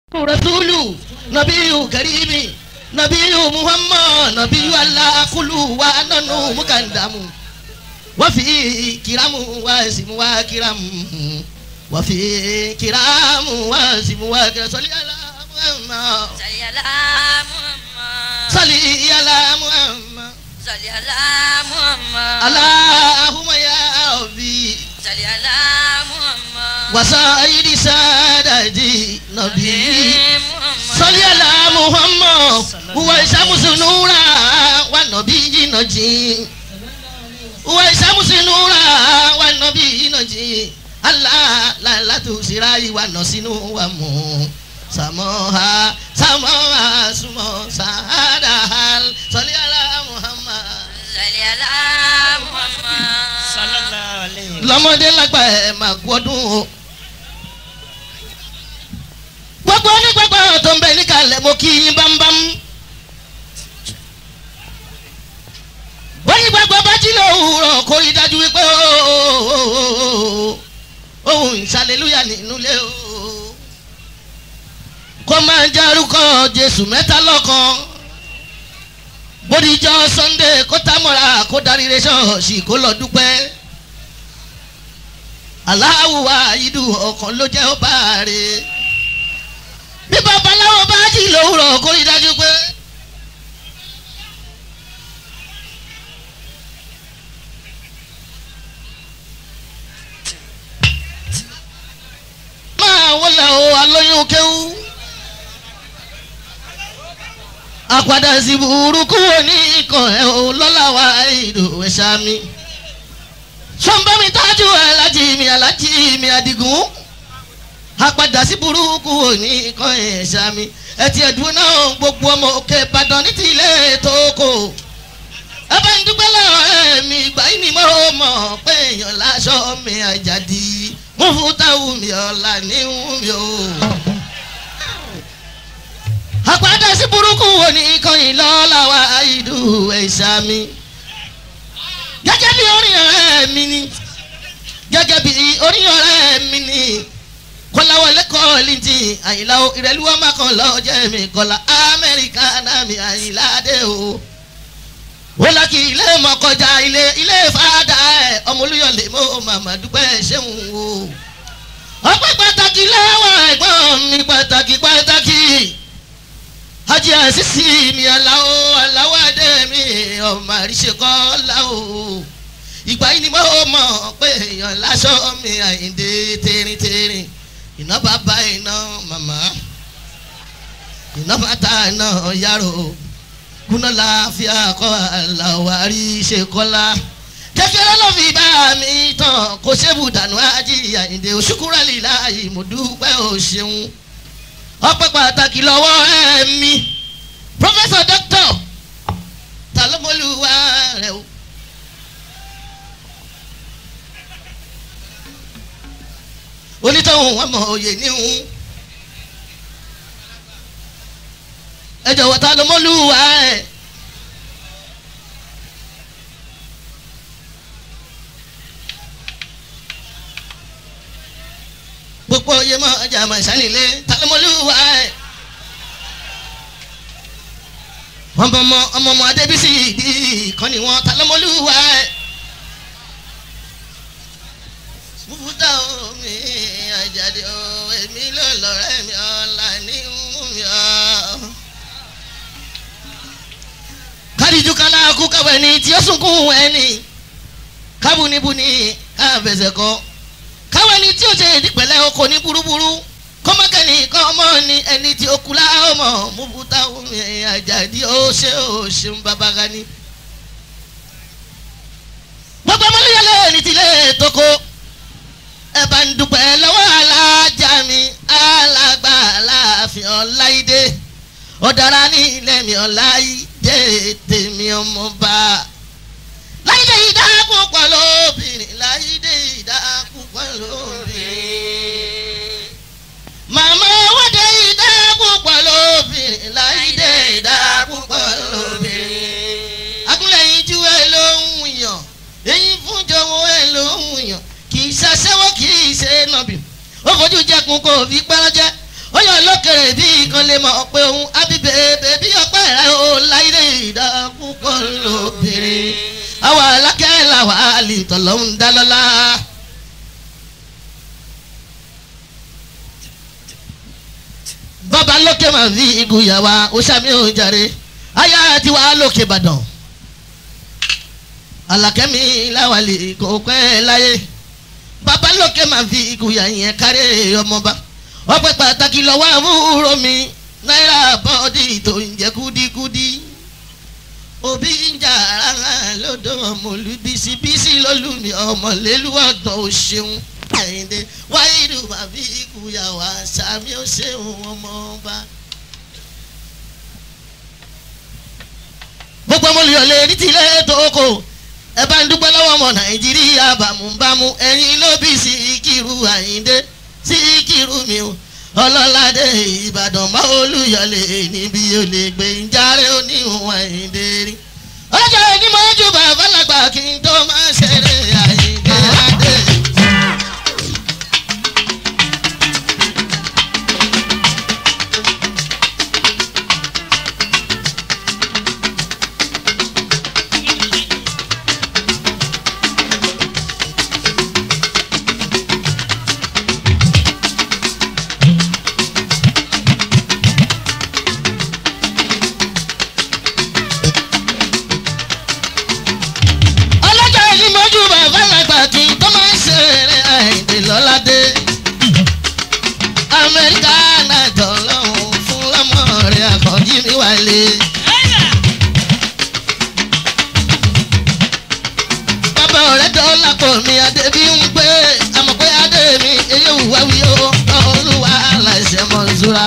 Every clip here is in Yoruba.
rasulu nabiyu karimi nabiyu muhammad nabiyu alakulu wa nanu mukandamu wafi kiramu wa simu wa kiramu wafi kiramu wa simu wa kiramu sọlí ala muhammad Sayyala Muhammad. sọlí ala muhammad Sayyala Muhammad. alahuma ya abi Sayyala Muhammad. wasayidi sadadi nabi. Muhammad. sọlí ala muhammad huwa isamusu nura wa nabi jinaji huwa isamusu nura wa nabi jinaji allah lalatu sirayi wa nasinu wa mu samoha samoha sumo sahada hal sọlí ala muhammad. Sayyala Muhammad. sallallahu alayhi wa lọ́mọdé lágbà ẹ̀ máa gbọ́dún o. gbogbo onígbàgbọ́ tó ń bẹ níkàlẹ̀ mo kí yín bámbám. onígbàgbọ́ bá jí lówùrọ̀ kó rí dájú wípé ohun ìsàlélúyà nínú ilé o. kó máa járúkọ jésù mẹ́ta lọ́kan bódìjọ́ sunday kó támọ̀ra kó darí rẹ̀ ṣọ́ọ̀ṣì kó lọ dúpẹ́ aláwùwà ìdù ọkàn ló jẹ́ ó bá rè bí babaláwo bá jí lówùrọ̀ kó rí dájú pé. máa wọlé o alóyún kéwú àpàdà sí burúkú ní ikọ̀ ẹ̀ o lọ́la wa ìdò ẹ̀ sàmì sọ́nbọ́n mi tájú ẹ̀ láti mi alájí mi àdìgún àpàdà sí burúkú òní kan ẹ̀ sàmì ẹtì ẹ̀dùn náà gbogbo ọmọ òkè ìbàdàn ní tilẹ̀ tó kò ẹ bá ń dúpẹ́ lọ́wọ́ ẹ̀mí ìgbà yìí ni mo mọ̀ pé èèyàn láṣọ mi àjàdí mo fún táwọn mi ọ̀la ní mi o. àpàdà sí burúkú òní kan yìí lọ́la wa ìdú ẹ̀ sàmì gẹ́gẹ́ bí orin ọ̀rẹ́ mi ni gẹ́gẹ́ bí orin ọ̀rẹ́ mi ni kọ́láwọlé kọ́ọ̀lì ti àyìnlá o ìrẹ́lú ọmọ kan lọ́ọ́ jẹ́ mi kọ́lá amẹ́ríkà náà mi àyìnlá dé o ó lákì ilé mọ kọjá ilé ilé fàdà ẹ ọmọ olúyọlé mo màmá dúpẹ́ ṣéun o ọpẹ́ pàtàkì lọ́wọ́ ẹ̀gbọ́n mi pàtàkì pàtàkì hajj asisi mi aláwo aláwo adé mi ọmọ àríṣe kọ́ láwo ìgbà yìí ni mo mọ̀ pé èèyàn láṣọ mi àyíǹde tẹ́rìntẹ́rìn iná bàbá iná màmá iná bàtà iná yàrá kúná láàfíà kọ́ aláwo àríṣe kọ́lá kékeré ló fi bá mi tán kò ṣébù dànù ájì àyíǹde òṣùkúrẹ́lì láàyè mo dúpẹ́ ò ṣeun ọpẹ́ pàtàkì lọ́wọ́ ẹ̀mí professor doctor talomoluwa rẹ o. onítọ̀hún wọn mọ òye níhun ẹ jọ̀wọ́ talomoluwa ẹ. gbogbo oyè mọ ọjà mọ ìsánilé talomoluwa ẹ. ọmọ ọmọ ọmọ ọmọ adébísí ìdí ìkànnì wọn talọmọlúwa ẹ. fúfúta omi àjàdé o èmi ló lọ́rẹ́ mi ọ̀la ní mú mi ọ́. kádìjú kálá kú káwé ni tí ó sunkún ẹni kábùnibùni káfẹsẹ̀ kọ́ káwé ni tí ó ṣe ìdípẹ̀lẹ́ oko ní burúburú kọ́mọ́kẹ́ni kọ́ ọmọ ni ẹni tí ó kú láàmú múbútà omi àjàdí ó ṣe ó ṣeun bàbá gani. gbogbo ọmọlẹ́yẹlẹ́ ní tilẹ̀ tókó ẹ bá ń dúpẹ́ lọ́wọ́ alájà mi alàgbà láàfin ọláìdé ọ̀dàrà ní ilẹ̀ mi ọláìdé tèmi ọmọba. láìdé ìdáàbò pọ̀ lóbìnrin láìdé ìdáàbò pọ̀ lóbìnrin màmá wọ́dẹ ìdá púpọ̀ lóbìnrin láìdé ìdá púpọ̀ lóbìnrin. akúnlẹ̀yìn ju ẹ ló ń yàn èyí fún jọ̀wọ́ ẹ ló ń yàn kì í ṣaṣẹ́wó kì í ṣe nàbì ó fojú jẹkun kò fi pẹ́rẹ́ jẹ́ ó yọ lókè kéré bí kan lè mọ̀ pé òun ábíbẹ̀ bèbí ọpẹ́ rẹ̀ ó láyé ìdákúkọ lóbìnrin àwa alákẹ́ làwa àlè tọ̀lọ́ ń dá lọ́lá. bàbá lókè máa fi ìgúyàwá oṣàmì òjàre ayá tiwa lókè ìbàdàn alákẹ́mi láwàlì kò pẹ́ láyé bàbá lókè máa fi ìgúyà yẹn kárẹ́ ọmọba ọpẹ́ pàtàkì lọ́wọ́ àbúrò mi náírà bọ́ọ̀dì tó ń jẹ́ kúdíkúdí òbí ń jà rárá lọ́dọ̀ ọmọlú bísí bísí lọ́lùmí ọmọlélúwọ̀dàn ò ṣeun àyìndé wáyédù bàbí ìkúyàwó sàmì ò ṣeun ọmọọba. gbogbo ọmọlúyọ̀lẹ̀ ní tilẹ̀ tó kò ẹ bá ń dúpẹ́ lọ́wọ́ ọmọ nàìjíríà bámúbámú ẹ̀yin ló bí Síkírù àyìndé Síkírù mi o ọlọ́ládé ìbàdàn bá olùyọ̀lẹ̀ níbi olè gbé ń járe oníhùn àyíndé rí. ọjọ́ ìní mo jù bàbá lágbà kí n tó máa ṣeré àyíndé adé. ọlọ́jọ́ ìní mo jù bàbá lágbà kí n tó máa ṣeré àyíndé lọ́ládé. amẹ́ríkà náà jọ lọ́hùn fún lọ́mọ rẹ̀ àkànjí mi wálé. bàbá ọ̀rẹ́ dọ́là pọ̀ mi adé bí ń gbé àmọ́ pé adé mi èyí ò wá wí ó olúwa láìsẹ̀ mọ̀ zura.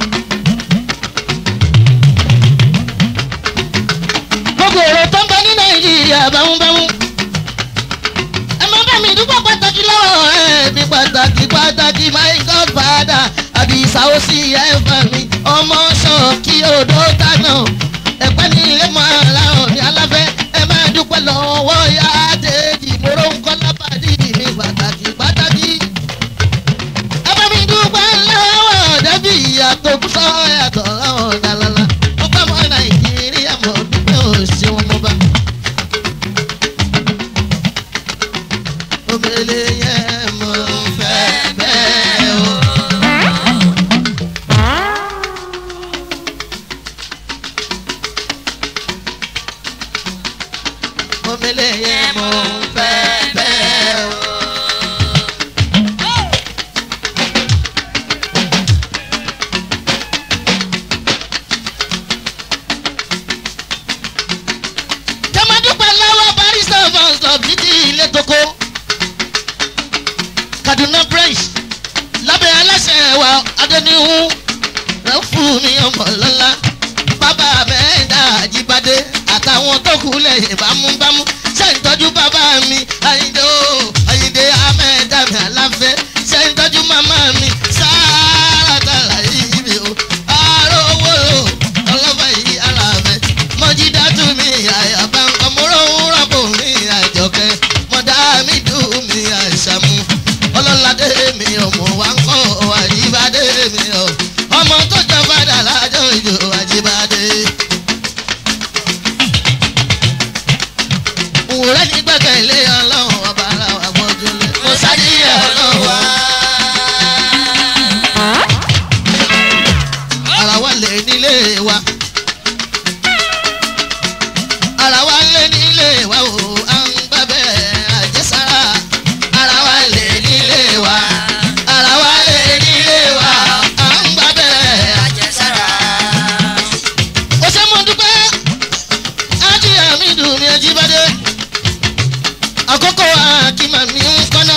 gbogbo èrò tó ń bẹ ní nàìjíríà bámúbámú. ẹ máa bá mi dúpọ̀ pàtàkì lọ́wọ́ ẹ̀ mi pàtàkì pàtàkì my godfather àdìsá ó sì yá ẹ̀fà mi ọmọ ṣọ́ọ̀kì odò dáná ẹ̀pẹ́ ní ilé mọ́ aláwọ̀ ní aláfẹ́ ẹ máa dúpẹ́ lọ́wọ́ yá àdéjì mòró ń kọ́ lápàdé mi pàtàkì pàtàkì. ẹ bá mi dúpẹ́ lọ́wọ́ dẹ́bí ìyàtọ̀ kúsọ́ yàtọ̀ lọ́wọ́ dàlálà ọgbà mọ́ nàìjíríà mọ̀ dúpẹ́ òṣèwọ̀n mọ́ba. omele yẹn mo fẹ́ bẹ́ẹ̀ o. omele yẹn mo fẹ́ bẹ́ẹ̀ o. jẹ́mọ́dúpẹ́ lọ́wọ́ barista fọ́nsọ̀ títí ilé tókó kaduna branch lábẹ́ aláṣẹ wa adẹnihun rẹ̀ fún mi ọmọ lọ́la bàbá mẹ́ẹ̀dá àjíbádé àtàwọn tó kù lẹ́yìn bámúbámú ṣe ń tọ́jú bàbá mi àyíndé o àyíndé amẹ́ẹ̀dá mi àláfẹ́ ṣe ń tọ́jú màmá mi sáárátàlá yìí mi o àárọ̀ owó o ọlọ́fà yìí aláfẹ́ mọ́jídá tù mí àyàbá nǹkan mọ́rọ́ ń rọ́pò mi àjọkẹ́ mọ́dá mi dùn mí àṣàmú ọlọ́ládé mi ọmọ wa ń kọ́ àjíbádé mi ọ ọmọ tó jọ padà lájọ ìjọ àjíbádé. òwúrẹ́ ní gbẹ̀kẹ̀lé ọlọ́run ọba aláwọ̀ àgbọ̀jọ́lẹ̀ mo ṣàdíyẹ ọlọ́run wa. ara wa lè nílé wa ara wa lè nílé wa o à ń gbàbẹ́ àjẹsára ara wa lè nílé wa ara wa lè nílé wa à ń gbàbẹ́ àjẹsára. ó ṣe mú dúpẹ́ ájí àmì dùn mí ajíbádé àkókò àkìmà mi ń kọ́nà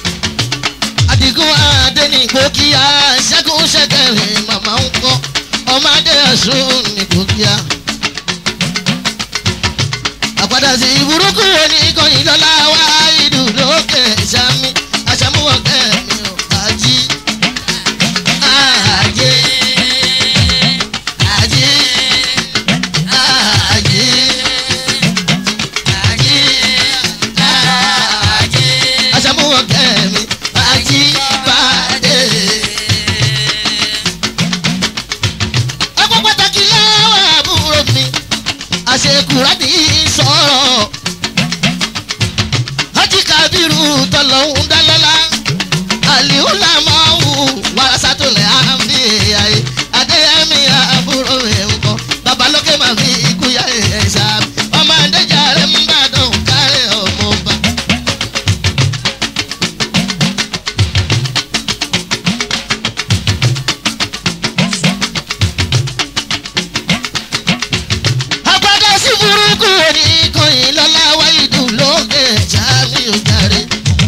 àdìgún adẹ́nìgbò kí a ṣẹ́gun ṣẹ́kẹ̀rẹ̀ màmá ń kọ́ ṣe kúrádì sọ̀rọ̀ Haji Kabiru tọlọ́hún dálọ́lá àlìhùlà máa wù wàrásátòlẹ̀ àmì ayé adéyẹmí àbúrò ẹ̀ ń kọ́ babalókè máa fi ikú yá ẹ̀ ṣá ọmọ adéjà rẹ̀ ń bàdàn kárẹ̀ ọmọ ọba. àgbàdo sí burúkú oníkànnì lọ́lá wáyé dùn lókè ṣáàmì òjàre.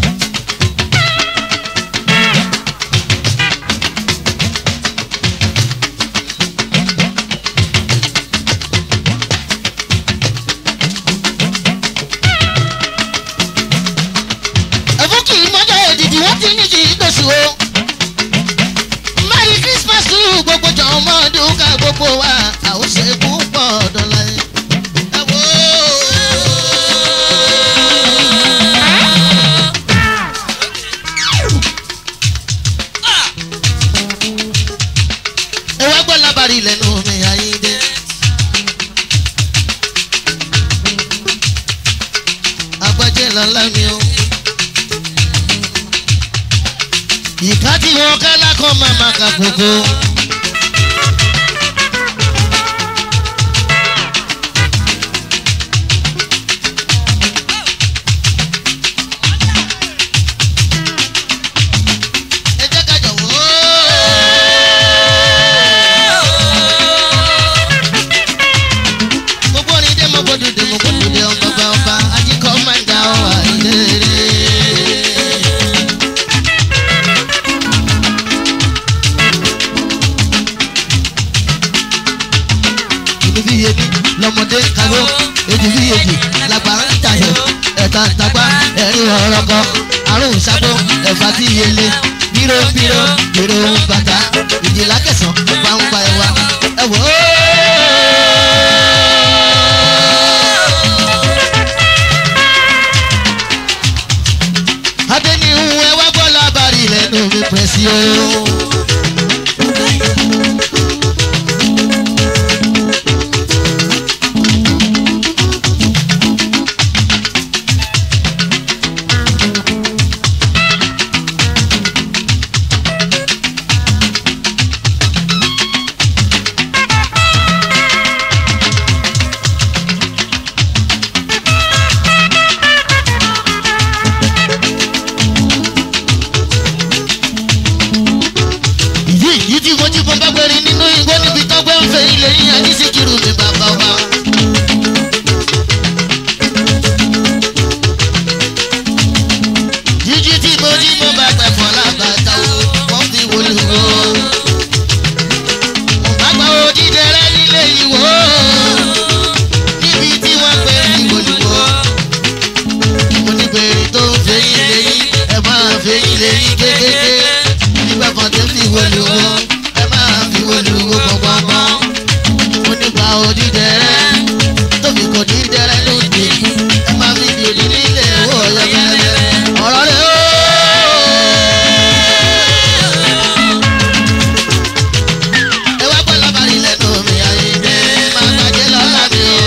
ẹ̀fún kì í mọ́jọ́ èdìdì wọ́n ti ní kì í gbèsè o. merry christmas to gbogbo jọ ọmọ dúkà gbogbo wa àwọn ṣe púpọ̀ dọ́là yẹn. ẹ wo. ẹ wá gbọ́ lábàárí lẹ́nu mi ayíǹde. agbájẹ́ lọ́la mi o. ìka tí wọn ká lákọ̀ máa ma ka kókó. ẹ jẹ́ ká jọ̀wọ́. gbogbo orin dé mo gbọdọ̀ dé mo gbọdọ̀ dé ọgbọgbọ ọba ajíkọ́ máa ń dá ọ àìlérè. ìlú bí yébi lọmọdé kàwé èdè bí yébi làgbà ń tàyè ẹ̀ta tàgbà ẹ̀rín ọ̀rọ̀kọ àrùn sábò ẹ̀fà tí yẹlé bírò bírò bírò bàtà ìjìlá kẹsàn pàǹpà ẹ̀wà ẹ̀wọ̀ adéníhun ẹwà bọ́lá bàrí lẹ́nu mi pẹ̀sì o. ìdí ìdí tí mo ti fọ́n bá gbẹ̀rin nínú igbó níbi tọ́gbẹ́ ń fẹ́ ilé yín àní síkírù mi bàbá wa. jíjí tí mo jí mo bá pẹ̀ fọ́ lábàtà o wọ́n fi wọlé wo. àgbà òdìdẹ rẹ nílé ìwò níbi tí wọ́n pè é ìwòlú wo. mo ní bèrè tó ń fẹ́ yín lẹ́yìn ẹ̀ máa fẹ́ yín lẹ́yìn kékeré nígbà kan tó fi wọlé wo ẹ máa fi wọlé wo gbọ̀ngbọ̀ngbọ̀n. mo nígbà òdìdẹ rẹ tóbi kò ní dẹrẹ lóde ẹ máa fi dèrè nílé owó ọ̀yọ́kẹ́lẹ́ ọ̀rọ̀ rẹ ó. ẹ wá gbọ́ lábàárí lẹ́nu mi àyíǹde máa gbàjẹ́ lọ́la mi o.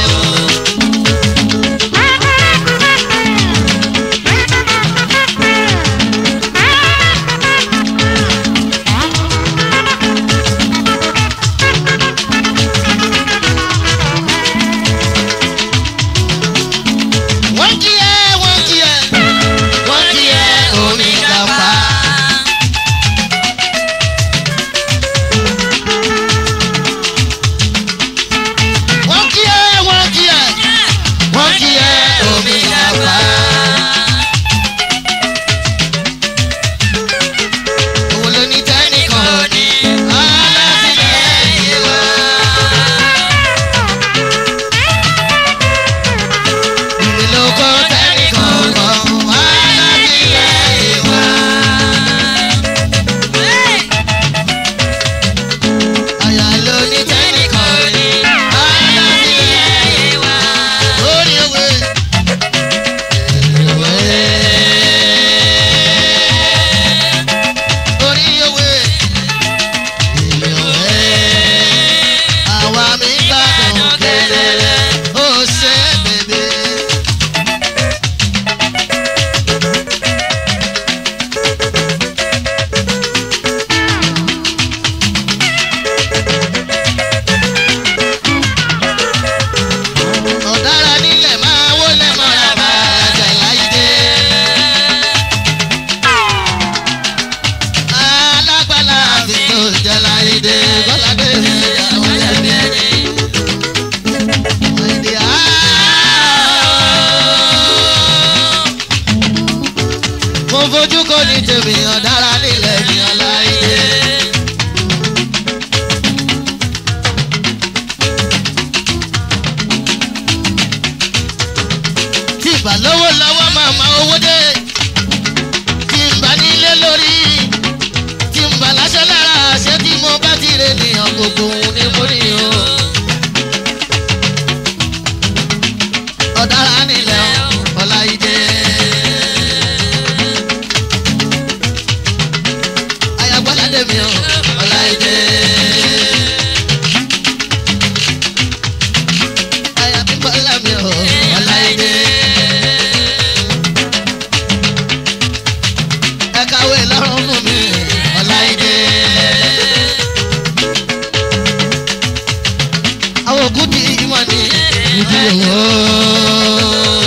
yòó.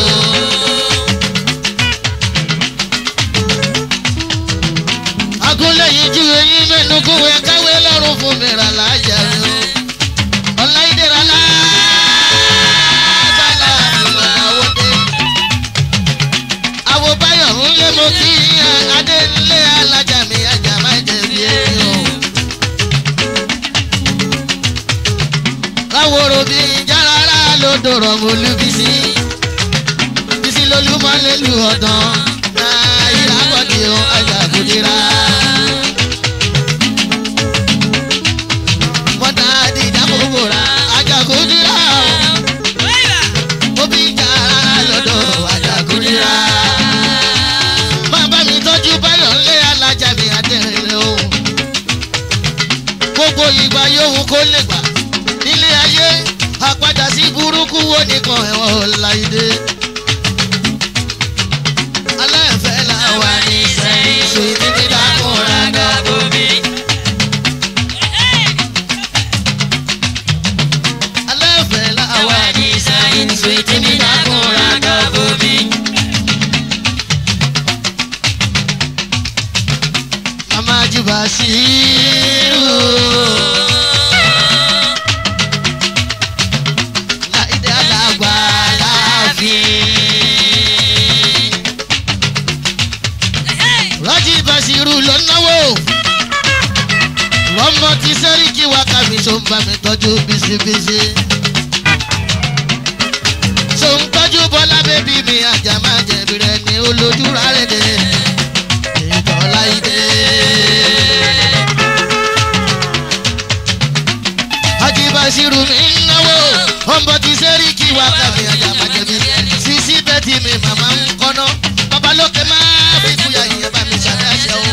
agúnlẹ̀ yìí ju eyín mẹ́nu kún wẹ́ káwé lọ́rùn fún mi rà láyà mi o. ọ̀láìdè rà lágbàlá ìwà àwòdè. àwò báyọ̀ ń lé mo kí adé ńlé alájà mi ajá má jẹ̀bi èmi o. káwòrò bí járara ló dòrò mo lù bísí bísí lolúmọ lẹ́lu ọ̀dàn náà ìràbọ̀dì o ajá kò dira. mọ́tà dìjà gbogbo ra ajá kò dira o òbí járara lọ́dọ̀ ajá kò dira. bàbá mi tọ́jú báyọ̀ ńlẹ́ alájà mi àtẹ̀rẹ̀ o gbogbo ìgbà yòówù kó lè gbà nílé ayé àpadà sí burúkú wo nìkan ẹ̀wọ̀n láìdé. aláìfẹ́ la wà ní sẹ́yìn sùn ní dákúnra dàbò mi. aláìfẹ́ la wà ní sẹ́yìn sùn ní dákúnra dàbò mi. mama jùbà sí i láìdé alàgbà láàfin. rájí basiru ló náwó rọmọ tí sẹ́ríkì wá kàmí tó ń bá mi tọ́jú bísíbísí. tó ń tọ́jú bọ́lá bébí mi àjà máa jẹ̀bi rẹ̀ ní olójú rárẹ̀ dé. ìtọ́ láìdé. ajibasiru mi ń náwó ọmọ tí sẹ́ríkì wá kàmí àjà máa jẹ̀bi sísí bẹ́tì mi màmá ń kọ́nà babalókè máa fi kúyà ìyẹn bá mi ṣàdáṣe o.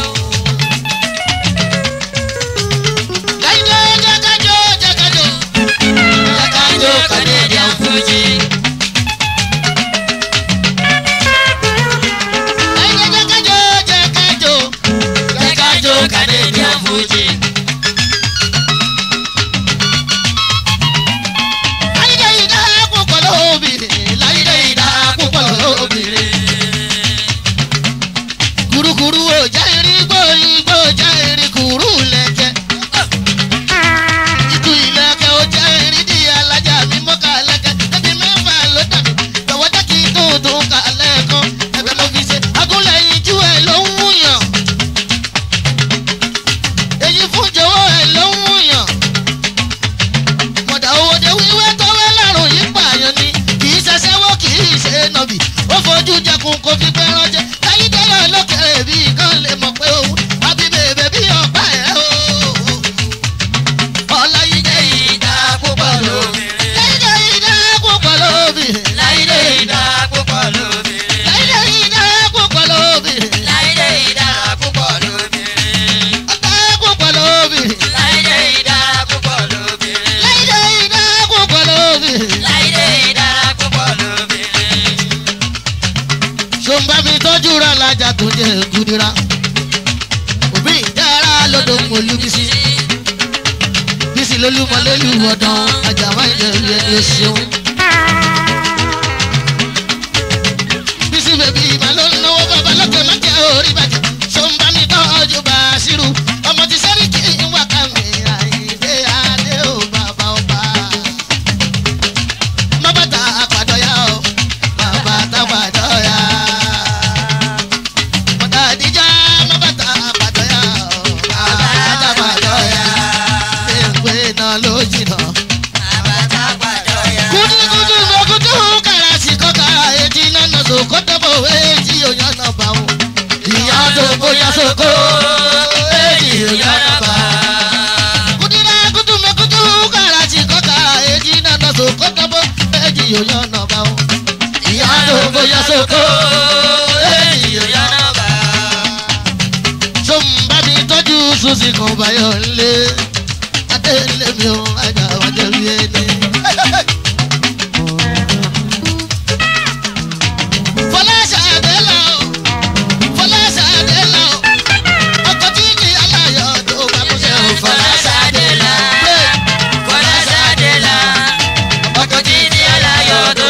láìdé jákàjọ jákàjọ jákàjọ kàdé ìdí àfújì. láìdé jákàjọ jákàjọ jákàjọ kàdé ìdí àfújì. láìdé ìdá púpọ̀ lóbìnrin láìdé ìdá púpọ̀ lóbìnrin. kurukuru o já irin gbó igbó já irin kuru lẹ́jẹ̀. ikú ilẹ̀kẹ̀ o já irin di alájà mi mọ́ka lẹ́kẹ̀. ẹbí mẹ́fà ló dàbí tọwọ́ jẹ́ kí n tó tó ka lẹ́ẹ̀kan. ẹbẹ̀ mo fi ṣe agúnlẹ̀ yìí jú ẹ̀ ló ń wúyàn. èyí fún jọ̀wọ́ ẹ̀ ló ń wúyàn. mọ̀dà owó de wíwẹ́ tọ́wẹ́ lárùn yìí pààyàn ni kì í ṣẹṣẹ́wó kì í ṣe nọ̀bì ó fojú jẹkùn kò fi pẹ́ ránjẹ́ láyé dẹ́rọ̀ lókèrè bí kan lè mọ̀ pé òun àbí bèbè bí ọ̀pá ẹ̀ o. ọláyídé ìdá púpọ̀ lóbìnrin. láyídé ìdá púpọ̀ lóbìnrin. Láìdé ìdá púpọ̀ lóbìnrin. láyídé ìdá púpọ̀ lóbìnrin. Láìdé ìdá púpọ̀ lóbìnrin. ọ̀tá púpọ̀ lóbìnrin. Láìdé ìdá púpọ̀ lóbìnrin. láyídé ìdá púpọ̀ lóbìnrin. Láìdé ìdá púpọ̀ lóbìnrin. ṣòǹbà mi tọ́jú ra lajà tó jẹ́ gudira. òbí ìjára lọ́dọ̀ mọ̀lú bísí. bísí lólúmọ lólu ọ̀dàn àjàmá ìjẹ̀rù ẹni ó ṣeun. bísí bèbí ìmọ̀ ló ń náwó bàbá lókè má jẹ́ orí bàjẹ́. ṣòǹbà mi tọ́jú bàṣírù ọmọ ti sẹ́rí kí n wà ká mi àìdé adé ò bàbá ọba. má bàtà àpàdọ́yà o má bàtà àpàdọ́yà. Mọ̀tà àdíjà má bàtà àpàdọ́yà o má bàtà àpàdọ́yà. Ṣé náà ló jìnnà? Àbàtà pàdọ́yà. Kúdíkúdú lókúdú kàràsì kọ́kà etí nánà sòkò tẹ́bọ̀ èjì òyàn náà bá wọn. Ìyá tó bóyá sóko èjì òyàn náà bá. Kúdírá kúdú mẹ́kúdú kàràsì kọ́kà etí nánà sòkò tẹ́bọ̀ èjì òyàn náà bá wọn. Ìyá tó bóyá sóko èjì òyàn náà bá. Tó ń bá mi tọ́jú Susi kan báyọ̀ ńlé. Adé ńlé mi ò ajá wájú rí ẹni. Fọláṣadé lọ, Fọláṣadé lọ, ọkọ̀ tí kì í aláyọ̀ tó bá mú ṣe ò Fọláṣadé lọ. Fọláṣadé la. Ọkọ̀ tí ní aláyọ̀ tó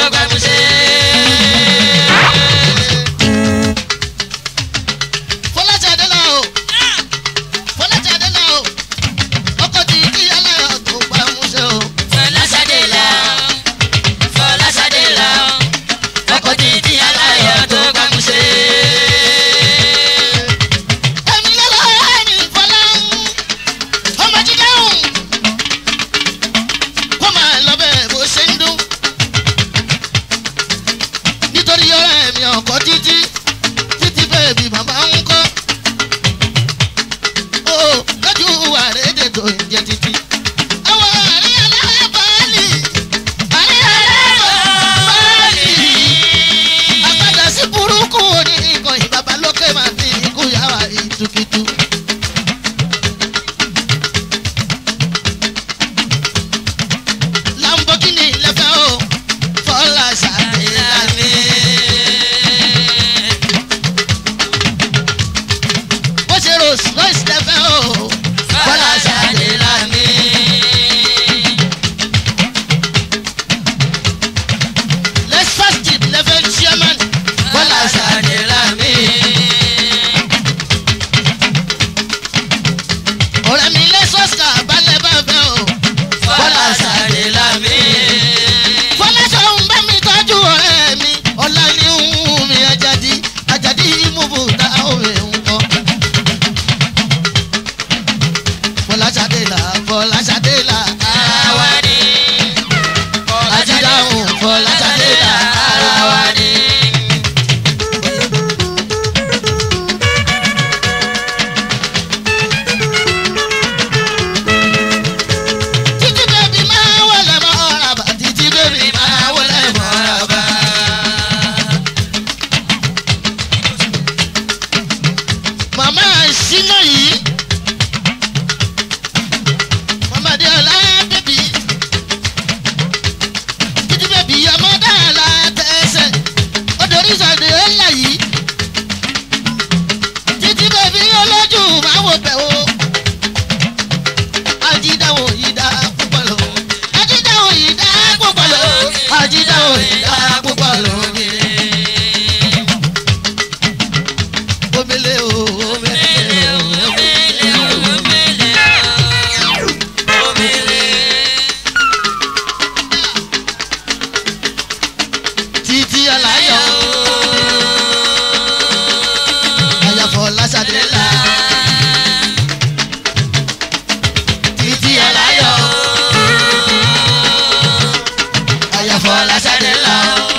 fọláṣadélà fọláṣadélà ara wa ni ajídáhùn fọláṣadélà ara wa ni. títí bèbí máa wọlé mọ́ ọ̀rọ̀ bá títí bèbí máa wọlé mọ́ ọ̀rọ̀ bá. màmá ìṣínà yìí màmá adéọlá bèbí títí bèbí ọmọ dáhàlà tẹsẹ̀ odòrí sàdé ńlá yìí títí bèbí olójú máa wò bẹ̀ o ajídáwò yìí dá púpọ̀ lọ ajídáwò yìí dá púpọ̀ lọ ajídáwò yìí dá púpọ̀ lọ mi. omele o omele o omele o. títí aláyọ̀ àyàfọ̀ lásàdélà títí aláyọ̀ àyàfọ̀ lásàdélà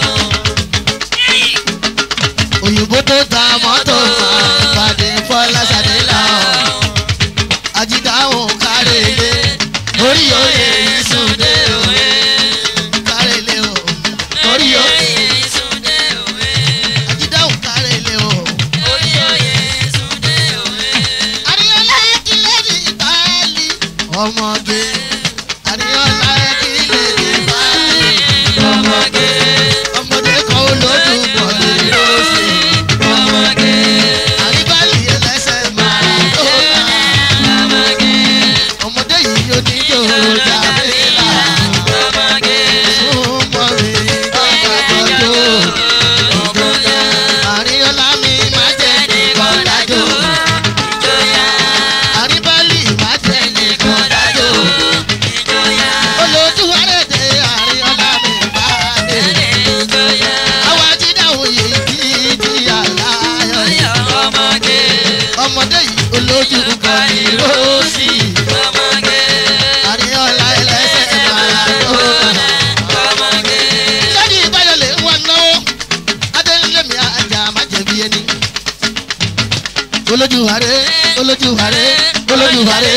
òyìnbó tó ta mọ́tò máa pàdé fọlásàdélà ajídáhùn kárẹ̀lé orí òye ìsúndé òye kárẹ̀lé o orí òye ajídáhùn kárẹ̀lé o. Àríyànlá kílẹ̀ ní báyìí. Ọmọge. Àríyànlá kílẹ̀ ní báyìí. Ọmọge. Ọmọdé kan olódùn pọ̀ ní lóṣì. Ọmọge. Àríbálì ẹlẹ́sẹ̀ máa tó bá. Ọmọdé yìí oníjó jàbílà. Súnmọ́ mi bàbá tọ́jú. Àríyànlá mi máa jẹ́ nìkan dájú. Àríbálì máa jẹ́ nìkan dájú. Olójú wárẹ̀dẹ̀ Àríyànlá mi bá dé. Àwa ti dáhùn yìí kí ti àláyọ̀. Ọmọdé yìí olójú kan ní róòsì. Àríyànlá ẹlẹ́sẹ̀ máa tó kàná. Lẹ́ni ìbáyọ̀ lè wọ́n náwó. Adélémi àjà má jẹ̀bi ẹni. Olójú wàrẹ́, olójú wàrẹ́, olójú wàrẹ́.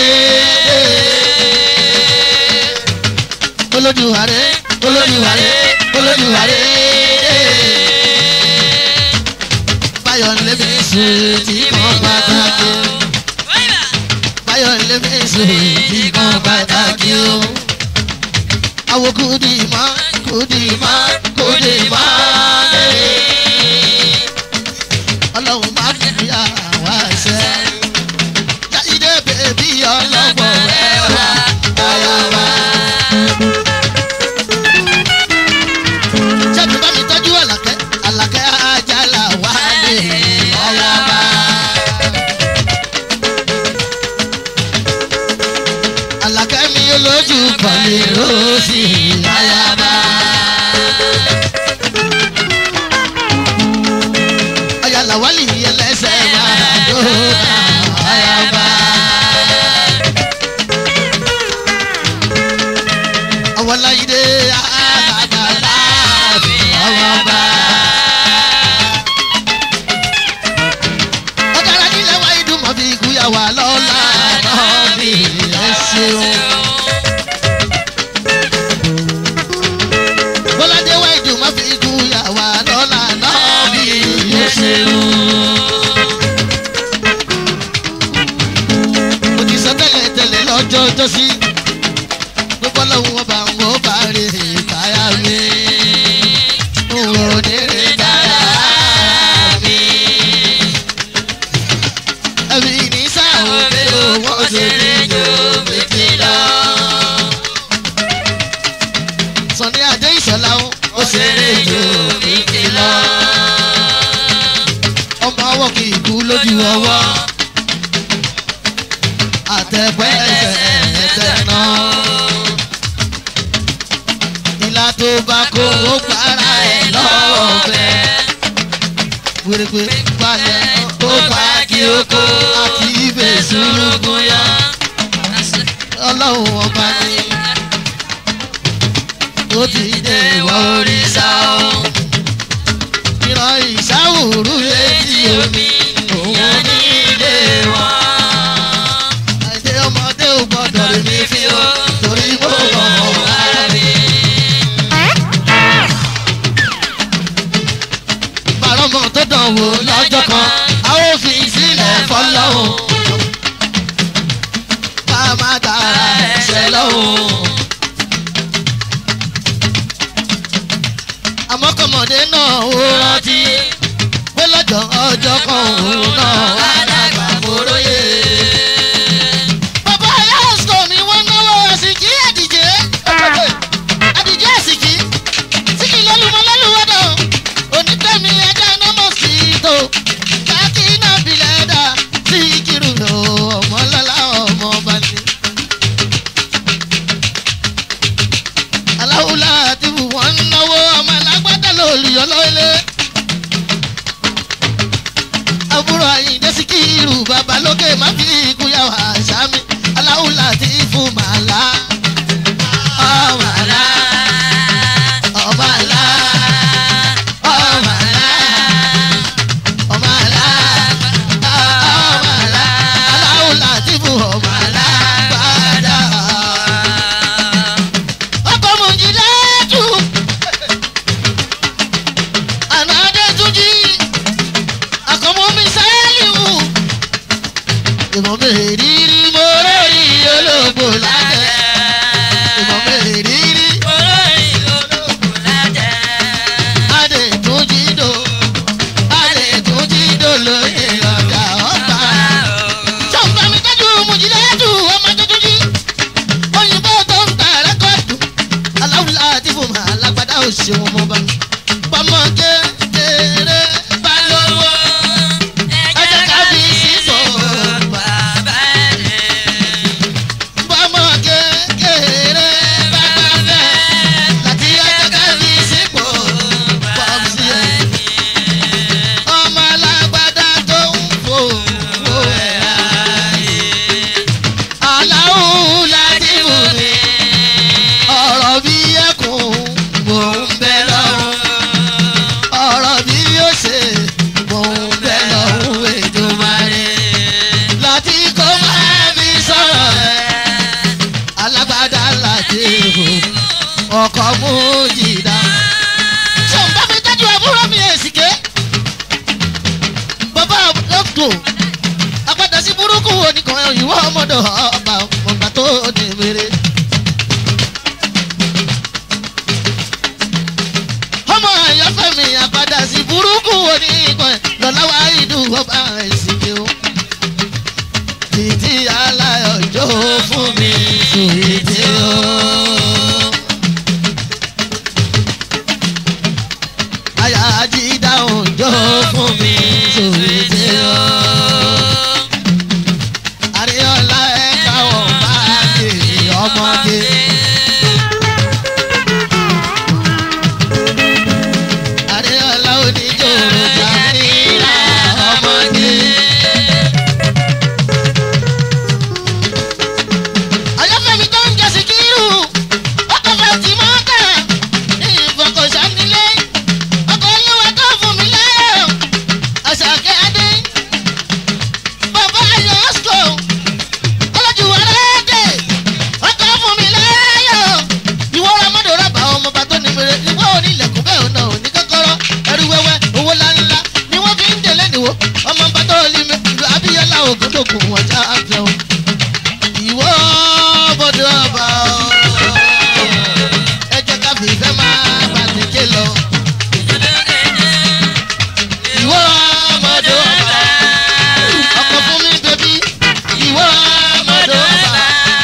Olójú wàrẹ́, olójú wàrẹ́, olójú wàrẹ́. Báyọ̀ lémi sùn tí kan pàtàkì. Báyọ̀ lémi sùn tí kan pàtàkì o. Àwo kùdì mọ́, kùdì mọ́, kùdì mọ́. Ọlọ́run má fi àwa ṣe. Jáde bèbí ọlọ́gbọ̀n rẹ̀ wá, báyọ̀ wá. Ṣẹ́bi bá mi tọ́jú àlàkẹ́, àlàkẹ́ àjàlá wá lè ayaba. Àlàkẹ́ mi olójú pọ̀lì lóṣì ayaba. Ayàlá wálì ẹlẹ́sẹ̀ máa dóná ayaba. Àwọn láyé àgbàlá fi àwọn bá. ọ̀gára nílẹ̀ wá ìdúmọ̀ fi ìkúyàwó lọ́la náà bí ẹ ṣeun. bọ́ládé wá ìdúmọ̀ fi ìkúyàwó lọ́la náà bí ẹ ṣeun. mo ti sọ tẹ́lẹ̀ tẹ́lẹ̀ lọ́jọ́ jọ́sí gbogbo ọlọ́run ọba ń wọ́n bá rè káyà mi. n ò ní rè dára mi ẹbí ní sáwọn pé owó ṣeré jò méjì lọ. Sọ̀ni Adé Ìṣọ̀lá ó ó ṣeré jò méjì lọ. Ọmọ ọwọ́ kì í kú lójú ọwọ́. Àtẹ̀pẹ́ ẹsẹ̀ ẹsẹ̀ náà. Ìlà tó bá kó ó para ẹ̀ lọ́wọ́ fẹ́ wèrèpè balẹ̀ ó pa kí ó kó àti ibè sùnùkùn yá. ọlọ́run ọba ni ó ti dé ìwọ òrìṣà o ìran ìṣàwùrú létí omi òun ní ilé wọn. àìdè ọmọdé ò gbọdọ̀ rí mi fi ó torí mo mọ̀ wá rí. bàrọ̀mọ̀ tó dàn wò lọ́jọ́ kan a ó fi sílẹ̀ fọlọ́hún. ká má tara ẹ̀ṣẹ̀ lọ́hùn. àmọ́ kọ́mọdé náà ó rántí pé lọ́jọ́ ọjọ́ kan òun náà wá dàgbà móróyè. bàbá yasco mi wọ́n náwó àsìkí àdìjẹ́ àdìjẹ́ àsìkí síkì lọ́lùmọ́ lọ́lùwọ́dọ̀ onítẹ̀mí ẹja iná mọ́síkítò káàkì iná bilẹ̀ dà sí kírun lọ ọmọ lọ́la ọmọ ọba ni. aláwùlá àti wọn ń náwó ọmọ alágbádá lórí ọlọ́ọ̀lẹ́. àbúrò àyíǹde síkírù babalókè má fi ikú yà wá sàmì aláwùlá àti fún màlá. ọmọ àlá ọmọ àlá ọmọ àlá ọmọ àlá ọmọ àlá aláwùlá àti fún ọmọ àlá gbàdá ọkọ mọ̀jìlẹ́tù ànádé túnjí àkọ́mọ́ mi sáyẹ́lìwù ìmọ̀ mi rírí mo rí olóògbò lájẹ́ ìmọ̀ mi rírí adé túnjí dò adé túnjí dò lóye ọ̀gá ọ̀gbà sọ̀nba mi tọ́jú mọ̀jìlẹ́tù ọmọ tuntun jí òyìnbó tó ń ta rẹ́kọ̀dù aláwùlá àti fòmà alágbádá òṣèwọ̀n mọ́ba pamọ́ kékeré bá lówó ẹjẹ ká fi sípò pamọ́ kékeré bá gbàgbẹ́ láti ẹjẹ ká fi sípò pọ́ọ̀sì ẹ̀ ọmọ alágbádá tó ń fò wò ẹ̀ ayé aláwùlá àti fòmà ọ̀rọ̀ bí ẹkùn mò ń bẹ lọ́rùn ọ̀rọ̀ bí yóò ṣe mò ń bẹ lọ́rùn Èdùmàrè láti kó máa fi sọ̀rọ̀ ẹ̀ alágbádá láti hù ọkọ̀ mú jìdá. ṣé ń bá mi tọ́jú àbúrò mi èsìké bàbá lọ́tò apáta sí burúkú oníkan ìwọ ọmọdé ọba ọgbà tó ní mèrè. ọmọ àyànfẹ́mi àpadà sí burúkú oníkan lọ́láwá ìdú ọba ìsìnkú o. títí aláyọ̀jọ́ fún mi sùwìtì o. àyà àjídá òjò fún mi sùwìtì o. àríyànlá ẹ̀ka ọ̀bá kiri ọmọdé. Adéọlá oníjòrò Jamila ọmọge. Ayọ́fẹ́mi tó ń jẹ Síkírù, ọkọ̀ fẹ̀tì mọ́tà, ní ìfọkànṣá nílé, ọkọ̀ olówó tó fún mi láyọ̀, Àṣàkẹ́ Adé, bàbá Ayọ̀ Ọ́sùkò, ọlọ́jú aláàdẹ̀, ọkọ̀ fún mi láyọ̀, ìwọ ọmọdé rábà ọmọ bá tó ní mèrè, ìwọ onílẹ̀kùn bẹ́ẹ̀ ọ̀nà òní kọ́kọ́rọ́, ẹrú wẹ́wẹ́, owó ńláńlá, ni wọ́n fi ń délé níwò, ọmọ bá tó lé mi, ìlú Abíyọ́lá Ògúndògùn wọ́n já fẹ́ o. Ìwọ bọ́dọ̀ ọba o, ẹ jẹ́ ká fi ìfẹ́ máa bàtẹ́kẹ́ lọ. Ìwọ ọmọdé ọba, ọkọ̀ fún mi bẹ́bí, ìwọ ọmọdé ọba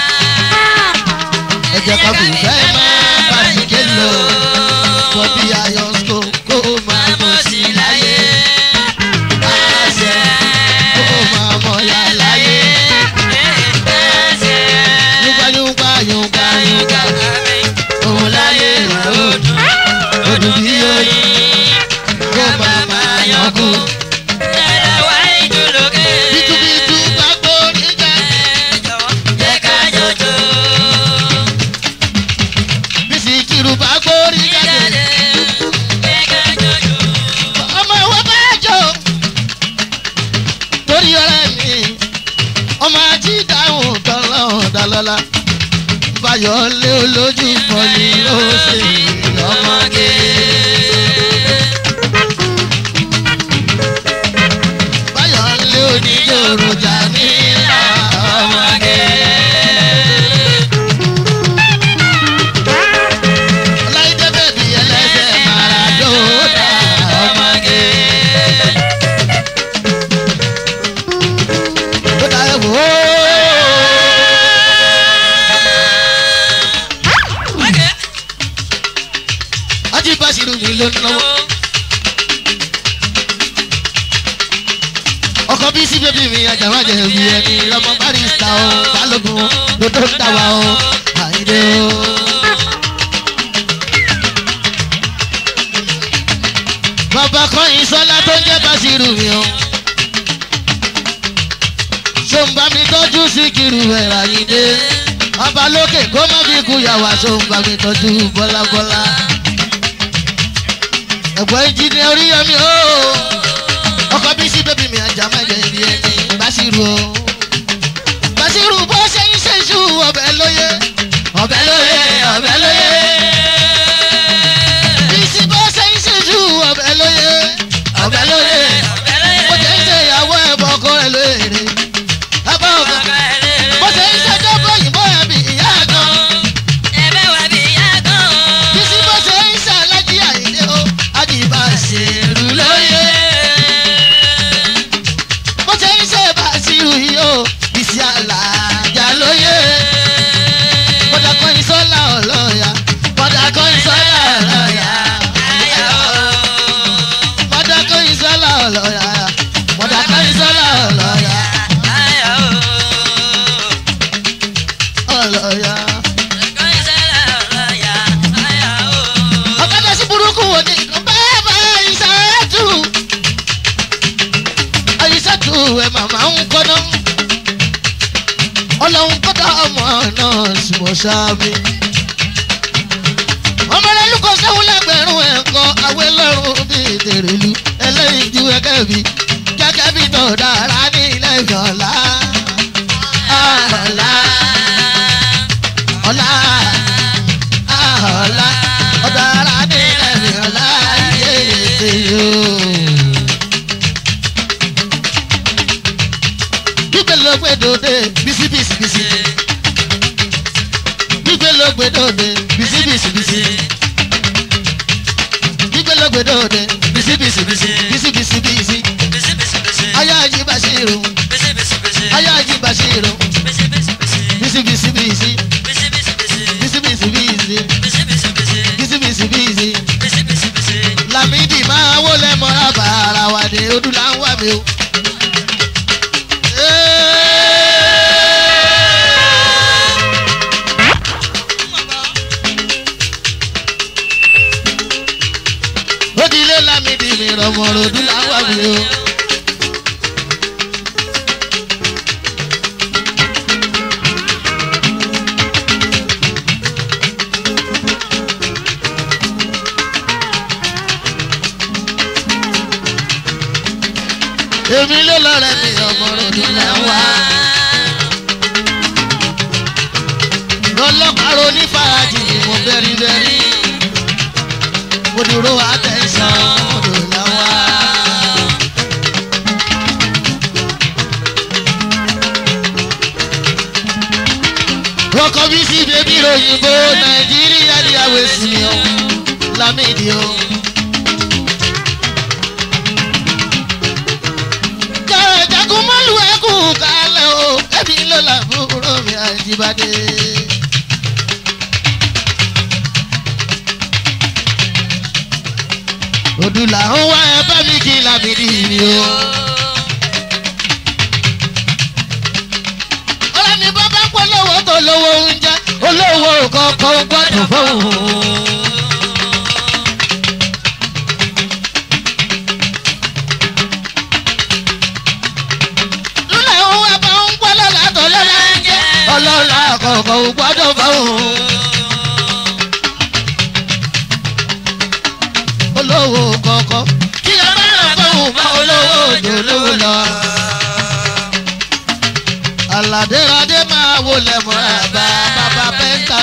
ẹ jẹ́ ká fi ìfẹ́ máa bá ìké lò wọ́n bí ayọ̀ kó kó máa mọ̀ sí láyé àṣẹ kó máa mọ̀ yá láyé yúgbáyúgbá yúgbá yúgbá òun láyé òdùn òdùn bí oyin kó máa máa yọkú bítúbítú gbàgbó nígbà Jẹ́ ká jọjọ́. báyọ̀ lé olójú kan ni ó ṣe lọ́mọge. báyọ̀ lé oníjòrò jà ní ọmọge. ọláìdé bèbí ẹlẹ́sẹ̀ maradona ọmọge. ó dá ẹ wò ó. Ají Basiru mi ló ń náwó. Ọkọ bí sí bébí mi àjàmájẹ bí ẹni lọmọ barista o balógun lódó ń tàwa o àyíndé o. Bàbá kọ́yìn sọ́lá tó ń jẹ́ Basiru mi o. Ṣòǹbà mi tọ́jú síkìrù ẹ̀ àyíndé. Ọba lókè kó má fi kú yàwá ṣòǹbà mi tọ́jú bọ́lábọ́lá ẹ̀gbọ́n ìjìnlẹ oríyọmí o ọkọ bí sí bébí mi ajá mẹjẹ ibi ẹni Basiru o Basiru bó ṣe ń ṣe ṣú ọbẹ̀ lóye ọbẹ̀ lóye ọbẹ̀ lóye bísí bó ṣe ń ṣe ṣú ọbẹ̀ lóye ọbẹ̀ lóye bó ṣe ń ṣe ìyàwó ẹ̀bọ̀ ọkọ rẹ̀ lóye ẹ̀bọ̀ ọkọ bó ṣe ń ṣe dọ́gbọ̀ òyìnbó ẹ̀bí ìyá gan bísí bó ṣe ń ṣe alájí àyíndé o ájì Basiru lóye. bó ṣe ń ṣe Basiru yìí o bísí alájà lóye. bọ́dà kan ìsọ́lá ọlọ́yà bọ́dà kan ìsọ́lá ọlọ́yà bọ́dà kan ìsọ́lá ọlọ́yà bọ́dà kan ìsọ́lá ọlọ́yà ọlọ́yà. ọ̀kadà sí burúkú wo ni bẹ́ẹ̀ bá ìṣàtú àyíṣàtú ẹ̀ màmá ń kọ́nà ọlọ́run kọ́dà ọmọ náà sì mọ̀ sáábì. ọmọ rẹ lukọ sẹ́wọ́n lẹ́gbẹ̀rún ẹ̀kọ́ awé lọ́rùn bíi tèrèlú ẹlẹ́yìn ju ẹgẹ́ bí gẹ́gẹ́ bí tó dára ní ilẹ̀ ìjọ̀lá. ọ̀la ọ̀la ọ̀la ọ̀dára ní ilẹ̀ ìjọ̀lá yé ètè yóò. gbígbé ló gbé dòde bísí bísí bísí. gbígbé ló gbé dòde bísí bísí bísí. gbígbé ló gbé dòde bísí bísí bísí bísí bísí bísí. ayé ají Basiru ayé ají Basiru bísí bísí bísí bísí bísí bísí bísí bísí. Lámìdí máa wọlé mọ́ra bàrà wà ní odúlá ń wà mí o. ó di ilé Lámìdí mi rọmọrọ odúlá ń wà mí o. èmi ló lọ́rẹ́ mi ọmọrọ odúlá ń wà. ọlọ́pàá ro ní fàájì ni mo bẹ́rí bẹ́rí. mo dúró àtẹ̀sán odúlá ń wà. rọkọ bí sí bébí òyìnbó nàìjíríà ní àwẹ̀sì o lámìdí o. jagun mọ́lù ẹ̀kú kalẹ̀ o ẹ̀mí ló làbúrò mi àjíbádé. òdùlà ń wá ẹ bá mi kí lámìdí mi o. ọ̀rẹ́ mi bá bá pọ̀ lọ́wọ́ tó lówó oúnjẹ olówó kọ̀ọ̀kan gbọ́dọ̀ fóun. lúlẹ̀ òun ẹ̀ bá ń pọ́ lọ́la tó lọ́la ń jẹ́ ọlọ́la kọ̀ọ̀kan gbọ́dọ̀ fóun. olówó kọ̀ọ̀kan kí ẹ má rà fóun bá olówó òjò lówó lọ. Àlàdéradé máa wọlé mọ́ àbá bàbá pẹ́ńtà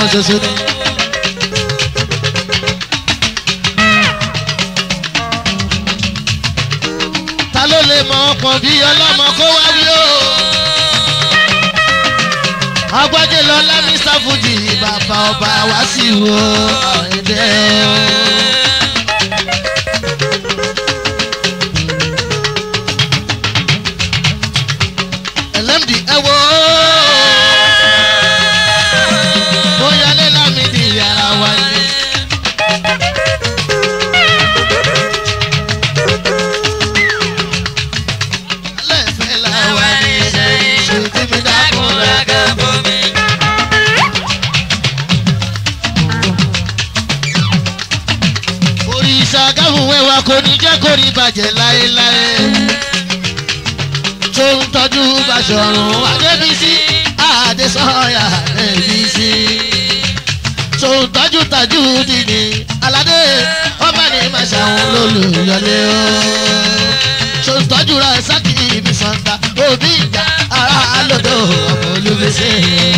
ṣoṣo ni. ta ló lè mọ ọkàn bí ọlọ́mọ kó wá wí o. agbájé lọ lámì sáfùjì bàbá ọba wá sí wo ọ̀ẹ́dẹ́ o. ẹlẹ́mdì ẹ wo bóyá lé lámìdí yàrá wa ni. lẹ́fẹ̀ẹ́ làwa ni ṣe ṣe tí mi dákun lága bomi. òrìṣà káfùn wẹ́wà kò ní jẹ́ kó rí bàjẹ́ láéláé tó ń tọ́jú Báṣọ̀run Adébísí Adésọ̀yà Adébísí tó ń tọ́jú tajú dìní aládé ọba ní màṣàwọn lólùyọlé o tó ń tọ́jú ra sákì ibi sọ̀tà òbí ìjà ara lọ́dọ̀ ọmọ olúbíṣẹ́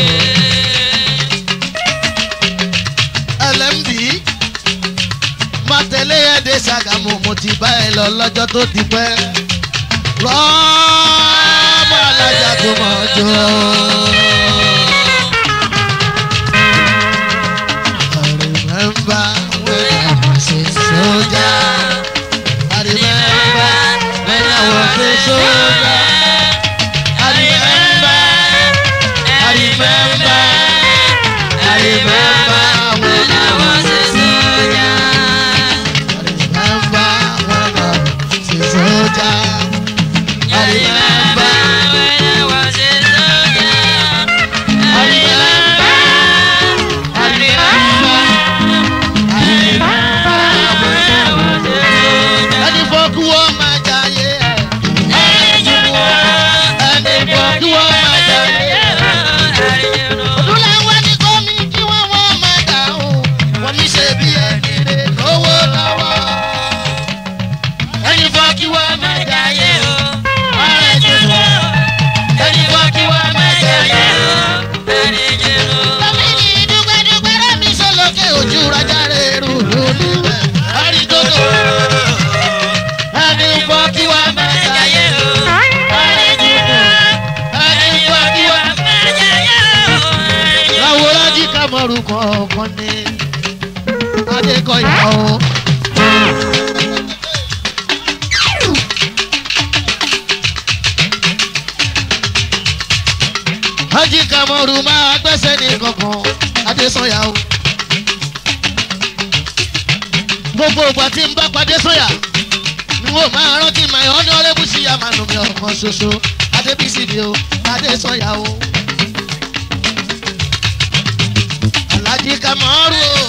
LMD má tẹ̀lé ẹ̀dẹ̀ Ṣàgámù mo ti bá ẹ lọ lọ́jọ́ tó ti pẹ́ rọ́ọ̀mù alájà tó mọ̀ jọ. I remember when I was a soldier. I remember when I was a soldier. I remember, I remember, I remember when I was a soldier. I remember when I was a soldier. I remember when I was a soldier. I remember, I remember, I remember when I was a soldier. Ẹni fọ́kú wọ́n máa jayé ẹ̀. Ẹni fọ́kú wọ́n máa jayé ẹ̀. Odúláwọ̀ ní kọ́mi kí wọ́n wọ́n máa dáhùn. Wọ́n ní ṣe bí ẹni lè lówó lọ́wọ́. Ẹni fọ́kú wọ́n máa jayé o. Ọ̀rẹ́ jùlọ. Ẹni fọ́kú wọ́n máa jayé o. Tọ́mí ní dúpẹ́dúpẹ́ rẹ́mi sọ́lọ́kẹ́ ojú rájà rẹ̀ rú lórí rẹ̀. Àrídòdò. Ẹni fọ́kú wọ́n máa jayé o. Ọ̀rẹ́ jùlọ. Ẹni fọ́kú wọ́n máa jayé o. Láwòrán jí kámọ́rù kọ̀ọ̀kan ní Adékọ̀yà o. Hájí kámọ́rù máa gbẹ́sẹ̀ ní kankan Adésọ̀yà o. Gbogbo ìgbà tí ń bá padé sọ̀yà ni wọ́n máa rántí my honourable sí àmàlù mi ọ̀kan ṣoṣo Adébísí mi o Adésọ̀yà o. Alájí kámọ́rù o.